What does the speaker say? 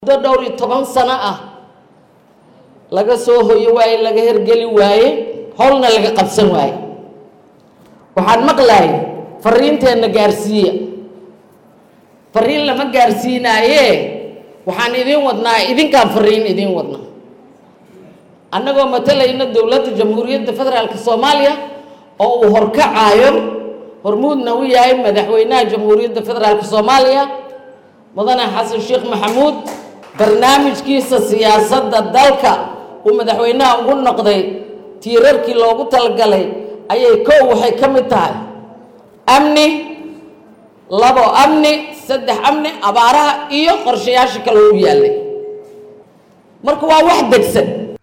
muddo dhowr iyo toban sano ah laga soo hoyo waaye laga hergeli waaye howlna laga qabsan waaye waxaan maqlahay fariinteenna gaarsiiya fariin lama gaarsiinaaye waxaan idiin wadnaa idinkaan fariin idiin wadnaa annagoo matalayna dowladda jamhuuriyadda federaalk soomaaliya oo uu horkacaayo hormuudna u yahay madaxweynaha jamhuuriyadda federaalk soomaaliya mudane xasan sheekh maxamuud barnaamijkiisa siyaasadda dalka uu madaxweynaha ugu noqday tiirarkii loogu talagalay ayay kow waxay ka mid tahay amni labo amni saddex amni abaaraha iyo qorshayaasha kale u yaallay marka waa wax degsan